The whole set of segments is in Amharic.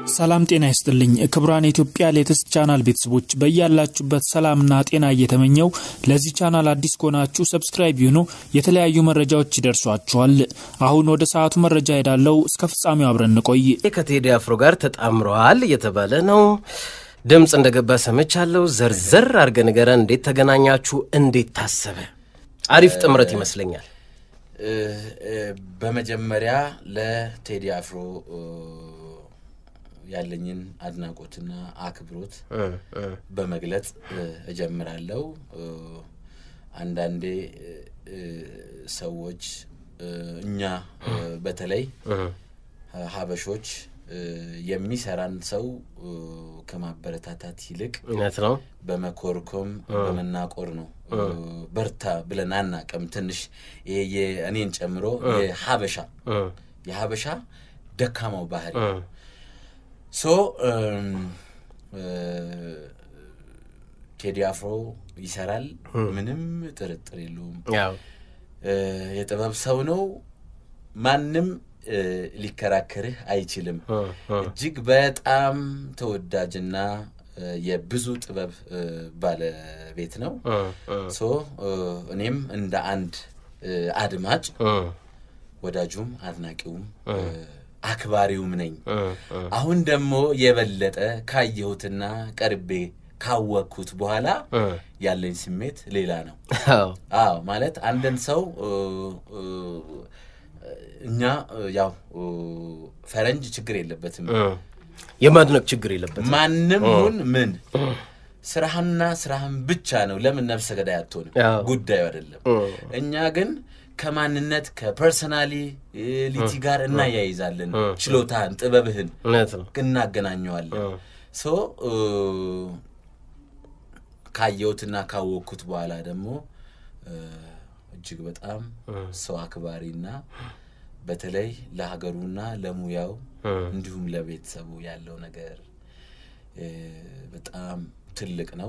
ሰላም ጤና ይስጥልኝ ክቡራን የኢትዮጵያ ሌተስት ቻናል ቤተሰቦች በያላችሁበት ሰላምና ጤና እየተመኘው ለዚህ ቻናል አዲስ ከሆናችሁ ሰብስክራይብ ይሁኑ የተለያዩ መረጃዎች ይደርሷችኋል አሁን ወደ ሰዓቱ መረጃ ሄዳለው እስከ ፍጻሜው አብረን እንቆይ ከቴዲ አፍሮ ጋር ተጣምረዋል እየተባለ ነው ድምፅ እንደገባ ሰምቻለሁ ዘርዘር አድርገ ንገረን እንዴት ተገናኛችሁ እንዴት ታሰበ አሪፍ ጥምረት ይመስለኛል በመጀመሪያ ለቴዲ አፍሮ ያለኝን አድናቆትና አክብሮት በመግለጽ እጀምራለሁ። አንዳንዴ ሰዎች እኛ በተለይ ሀበሾች የሚሰራን ሰው ከማበረታታት ይልቅ እውነት ነው በመኮርኮም በመናቆር ነው። በርታ ብለን አናቅም። ትንሽ ይሄ እኔን ጨምሮ የሀበሻ የሀበሻ ደካማው ባህሪ ሶ ቴዲ አፍሮ ይሰራል፣ ምንም ጥርጥር የለውም። የጥበብ ሰው ነው። ማንም ሊከራከርህ አይችልም። እጅግ በጣም ተወዳጅና የብዙ ጥበብ ባለቤት ነው። ሶ እኔም እንደ አንድ አድማጭ ወዳጁም አድናቂውም አክባሪውም ነኝ። አሁን ደግሞ የበለጠ ካየሁትና ቀርቤ ካወቅኩት በኋላ ያለኝ ስሜት ሌላ ነው። አዎ ማለት አንድን ሰው እኛ ያው ፈረንጅ ችግር የለበትም የማድነቅ ችግር የለበትም። ማንም ሁን ምን ስራህና ስራህን ብቻ ነው። ለምን ነፍሰ ገዳይ አትሆንም? ጉዳዩ አይደለም። እኛ ግን ከማንነት ከፐርሰናሊቲ ጋር እናያይዛለን። ችሎታህን፣ ጥበብህን እናገናኘዋለን። ሶ ካየሁትና ካወቅኩት በኋላ ደግሞ እጅግ በጣም ሰው አክባሪና በተለይ ለሀገሩና ለሙያው እንዲሁም ለቤተሰቡ ያለው ነገር በጣም ትልቅ ነው።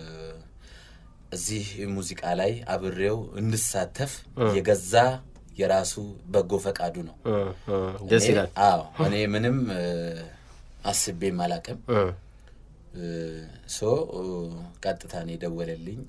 እዚህ ሙዚቃ ላይ አብሬው እንድሳተፍ የገዛ የራሱ በጎ ፈቃዱ ነው። ደስ ይላል። አዎ እኔ ምንም አስቤም አላቅም። ሶ ቀጥታ ነው የደወለልኝ።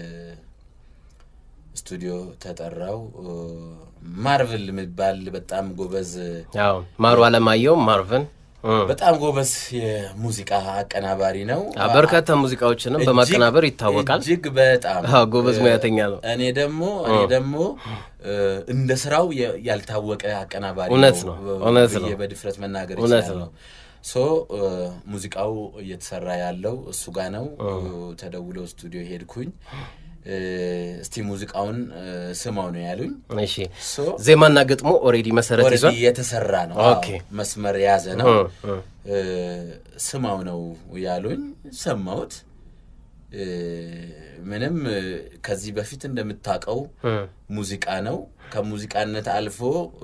ስቱዲዮ ተጠራው። ማርቭል የሚባል በጣም ጎበዝ ማሩ አለማየሁ ማርቨን በጣም ጎበዝ የሙዚቃ አቀናባሪ ነው። በርካታ ሙዚቃዎችንም በማቀናበር ይታወቃል። እጅግ በጣም ጎበዝ ሙያተኛ ነው። እኔ ደግሞ እኔ ደግሞ እንደ ስራው ያልታወቀ አቀናባሪ እውነት ነው እውነት ነው በድፍረት መናገር እውነት ይችላል ነው። ሶ ሙዚቃው እየተሰራ ያለው እሱ ጋር ነው። ተደውለው ስቱዲዮ ሄድኩኝ። እስቲ ሙዚቃውን ስማው ነው ያሉኝ። እሺ ዜማና ግጥሞ ኦሬዲ መሰረት ይዟል። የተሰራ ነው። ኦኬ። መስመር የያዘ ነው። ስማው ነው ያሉኝ። ሰማሁት። ምንም ከዚህ በፊት እንደምታውቀው ሙዚቃ ነው። ከሙዚቃነት አልፎ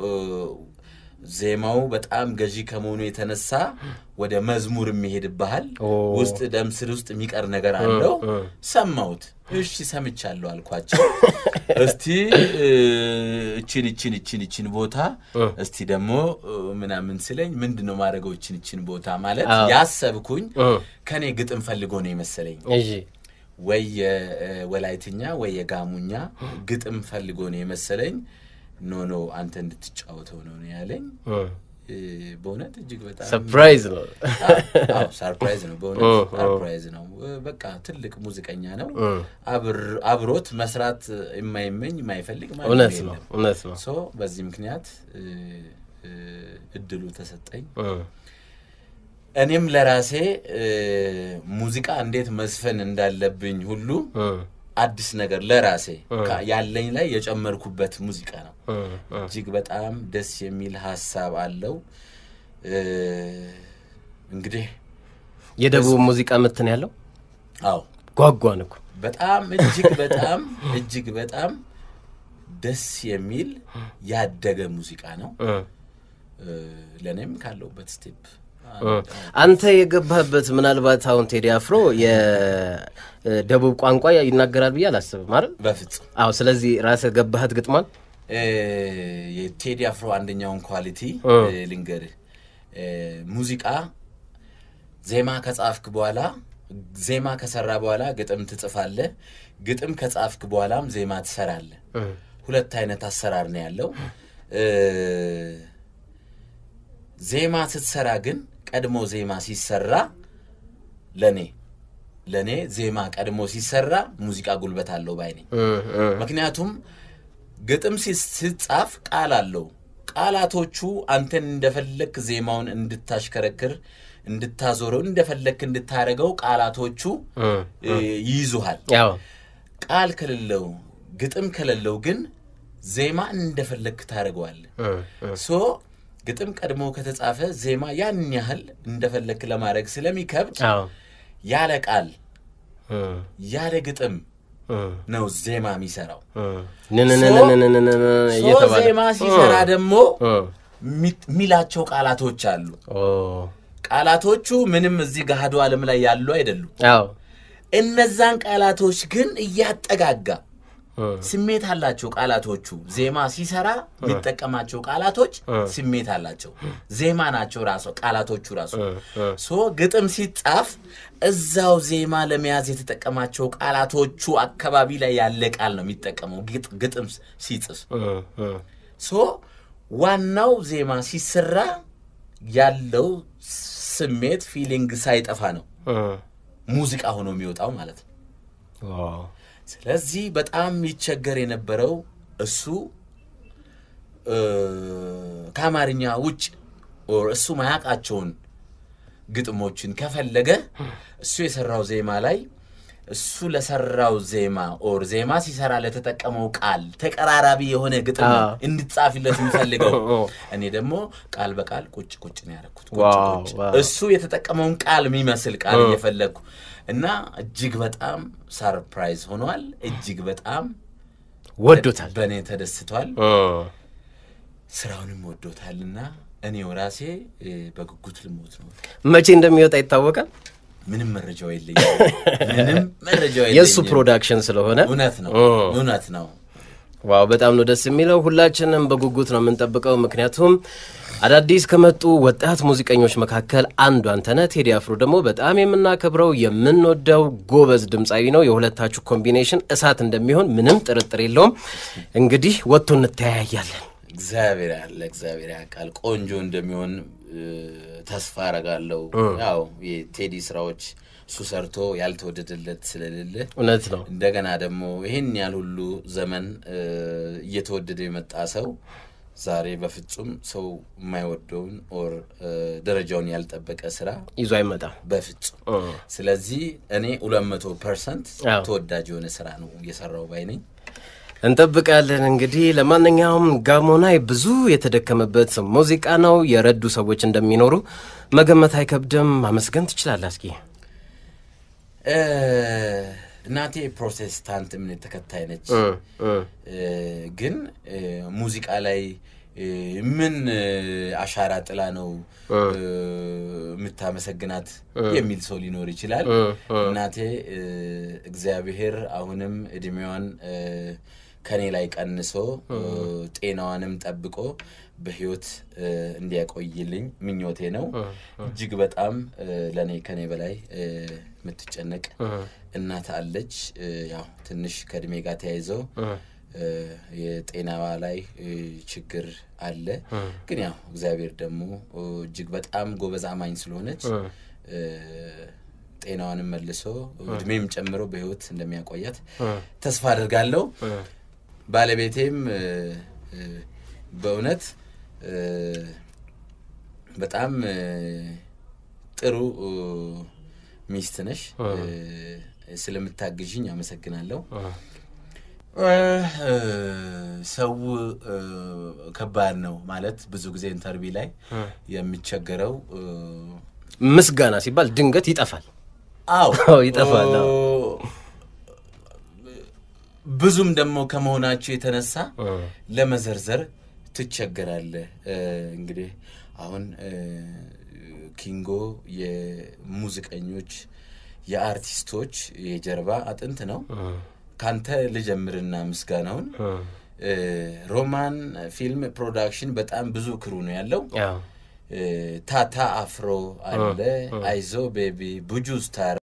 ዜማው በጣም ገዢ ከመሆኑ የተነሳ ወደ መዝሙር የሚሄድብሃል። ውስጥ ደም ስር ውስጥ የሚቀር ነገር አለው። ሰማሁት። እሺ ሰምቻለሁ አልኳቸው። እስቲ እችን እችን እችን እችን ቦታ እስቲ ደግሞ ምናምን ስለኝ ምንድን ነው ማድረገው? እችን እችን ቦታ ማለት ያሰብኩኝ ከኔ ግጥም ፈልጎ ነው የመሰለኝ ወይ የወላይትኛ ወይ የጋሙኛ ግጥም ፈልጎ ነው የመሰለኝ። ኖ ኖ አንተ እንድትጫወተው ነው ያለኝ። በእውነት እጅግ በጣም ሰርፕራይዝ ነው። ሰርፕራይዝ ነው። በእውነት ሰርፕራይዝ ነው። በቃ ትልቅ ሙዚቀኛ ነው። አብሮት መስራት የማይመኝ የማይፈልግ ማለት እውነት ነው እውነት ነው። ሶ በዚህ ምክንያት እድሉ ተሰጠኝ። እኔም ለራሴ ሙዚቃ እንዴት መስፈን እንዳለብኝ ሁሉ አዲስ ነገር ለራሴ ያለኝ ላይ የጨመርኩበት ሙዚቃ ነው። እጅግ በጣም ደስ የሚል ሀሳብ አለው። እንግዲህ የደቡብ ሙዚቃ ምትን ያለው አዎ፣ ጓጓን እኮ በጣም እጅግ በጣም እጅግ በጣም ደስ የሚል ያደገ ሙዚቃ ነው። ለእኔም ካለውበት ስቴፕ አንተ የገባህበት ምናልባት አሁን ቴዲ አፍሮ የደቡብ ቋንቋ ይናገራል ብዬ አላስብም አይደል? በፍጹም አዎ። ስለዚህ ራስህ ገባህት ግጥሟን የቴዲ አፍሮ አንደኛውን ኳሊቲ ልንገርህ፣ ሙዚቃ ዜማ ከጻፍክ በኋላ ዜማ ከሰራ በኋላ ግጥም ትጽፋለህ። ግጥም ከጻፍክ በኋላም ዜማ ትሰራለህ። ሁለት አይነት አሰራር ነው ያለው። እ፣ ዜማ ስትሰራ ግን ቀድሞ ዜማ ሲሰራ ለኔ ለኔ ዜማ ቀድሞ ሲሰራ ሙዚቃ ጉልበት አለው ባይ ነኝ። ምክንያቱም ግጥም ሲ- ሲጻፍ ቃል አለው። ቃላቶቹ አንተን እንደፈለክ ዜማውን እንድታሽከረክር እንድታዞረው እንደፈለክ እንድታረገው ቃላቶቹ እ፣ ይይዙሃል። ያው ቃል ከሌለው ግጥም ከሌለው ግን ዜማ እንደፈለክ ታደርገዋለህ። ሶ ግጥም ቀድሞ ከተጻፈ ዜማ ያን ያህል እንደፈለክ ለማድረግ ስለሚከብድ አዎ ያለ ቃል ያለ ግጥም ነው ዜማ የሚሰራው። ንንንንንንንን ሶ እየተባለ ዜማ ሲሰራ ደግሞ እ፣ ሚ- ሚላቸው ቃላቶች አሉ። ኦ፣ ቃላቶቹ ምንም እዚህ ገሃዱ ዓለም ላይ ያሉ አይደሉም። አዎ እነዛን ቃላቶች ግን እያጠጋጋ እ፣ ስሜት አላቸው ቃላቶቹ። ዜማ ሲሰራ የሚጠቀማቸው ቃላቶች ስሜት አላቸው። ዜማ ናቸው ራሱ ቃላቶቹ ራሱ። ሶ ግጥም ሲጻፍ እዛው ዜማ ለመያዝ የተጠቀማቸው ቃላቶቹ አካባቢ ላይ ያለ ቃል ነው የሚጠቀመው ግጥ- ግጥም ሲጽፍ። እ፣ እ፣ ሶ ዋናው ዜማ ሲሰራ ያለው ስሜት ፊሊንግ ሳይጠፋ ነው እ፣ ሙዚቃ ሆኖ የሚወጣው ማለት ነው። ዋው፣ ስለዚህ በጣም ይቸገር የነበረው እሱ እ፣ ከአማርኛ ውጭ ኦር እሱ ማያውቃቸውን ግጥሞችን ከፈለገ እሱ የሰራው ዜማ ላይ እሱ ለሰራው ዜማ ኦር ዜማ ሲሰራ ለተጠቀመው ቃል ተቀራራቢ የሆነ ግጥም ነው አዎ። እንድጻፊለት የሚፈልገው። እኔ ደግሞ ቃል በቃል ቁጭ ቁጭ ነው ያደረኩት። ቁጭ ዋው፣ ቁጭ ዋው። እሱ የተጠቀመውን ቃል የሚመስል ቃል እየፈለግኩ እና እጅግ በጣም ሰርፕራይዝ ሆኗል። እጅግ በጣም ወዶታል። በእኔ ተደስቷል። እ፣ ስራውንም ወዶታልና እኔው ራሴ እ፣ በጉጉት ልሞት ነው። መቼ እንደሚወጣ ይታወቃል። ምንም መረጃው የለኝም። ምንም መረጃው የለኝም። የእሱ ፕሮዳክሽን ስለሆነ እውነት ነው፣ እ። እውነት ነው። ዋው በጣም ነው ደስ የሚለው። ሁላችንም በጉጉት ነው የምንጠብቀው። ምክንያቱም አዳዲስ ከመጡ ወጣት ሙዚቀኞች መካከል አንዱ አንተነህ። ቴዲ አፍሮ ደግሞ በጣም የምናከብረው የምንወደው ጎበዝ ድምፃዊ ነው። የሁለታችሁ ኮምቢኔሽን እሳት እንደሚሆን ምንም ጥርጥር የለውም። እንግዲህ ወጥቶ እንተያያለን። እግዚአብሔር ያለ እግዚአብሔር ያውቃል። ቆንጆ እንደሚሆን እ፣ ተስፋ አረጋለሁ። ያው የቴዲ ስራዎች እሱ ሰርቶ ያልተወደደለት ስለሌለ እውነት ነው። እንደገና ደግሞ ይህን ያህል ሁሉ ዘመን እ፣ እየተወደደ የመጣ ሰው ዛሬ በፍጹም ሰው የማይወደውን ኦር እ፣ ደረጃውን ያልጠበቀ ስራ ይዞ አይመጣም። በፍጹም እ፣ ስለዚህ እኔ ሁለት መቶ ፐርሰንት አዎ። ተወዳጅ የሆነ ስራ ነው እየሰራው ባይ ነኝ። እንጠብቃለን። እንግዲህ ለማንኛውም ጋሞናይ ብዙ የተደከመበት ሙዚቃ ነው። የረዱ ሰዎች እንደሚኖሩ መገመት አይከብድም። ማመስገን ትችላለህ። እስኪ እ፣ እናቴ ፕሮቴስታንት እምነት ተከታይ ነች። እ፣ እ፣ እ፣ ግን እ፣ ሙዚቃ ላይ እ፣ ምን እ፣ አሻራ ጥላ ነው እ፣ የምታመሰግናት የሚል ሰው ሊኖር ይችላል። እ፣ እ። እናቴ እ፣ እግዚአብሔር አሁንም እድሜዋን እ፣ ከኔ ላይ ቀንሶ እ፣ ጤናዋንም ጠብቆ በህይወት እ፣ እንዲያቆይልኝ ምኞቴ ነው። እጅግ በጣም እ፣ ለእኔ ከኔ በላይ እ፣ የምትጨነቅ እናት አለች። እ፣ ያው ትንሽ ከእድሜ ጋር ተያይዘው እ፣ የጤናዋ ላይ እ፣ ችግር አለ። ግን ያው እግዚአብሔር ደግሞ እ፣ እጅግ በጣም ጎበዝ አማኝ ስለሆነች እ፣ ጤናዋንም መልሶ እድሜም ጨምሮ በህይወት እንደሚያቆያት ተስፋ አድርጋለሁ። ባለቤቴም እ፣ እ፣ በእውነት እ፣ በጣም እ፣ ጥሩ እ፣ ሚስት ነሽ። እ፣ ስለምታግዥኝ አመሰግናለሁ። እ፣ እ፣ ሰው እ፣ ከባድ ነው ማለት ብዙ ጊዜ ኢንተርቪው ላይ የሚቸገረው እ፣ ምስጋና ሲባል ድንገት ይጠፋል። አዎ አዎ፣ ይጠፋል። አዎ። ብዙም ደግሞ ከመሆናቸው የተነሳ ለመዘርዘር ትቸገራለህ። እ፣ እንግዲህ አሁን እ፣ ኪንጎ የሙዚቀኞች የአርቲስቶች የጀርባ አጥንት ነው። ካንተ ልጀምርና ምስጋናውን እ፣ ሮማን ፊልም ፕሮዳክሽን በጣም ብዙ ክሩ ነው ያለው። አዎ። እ፣ ታታ አፍሮ አለ፣ አይዞ ቤቢ፣ ቡጁ ስታር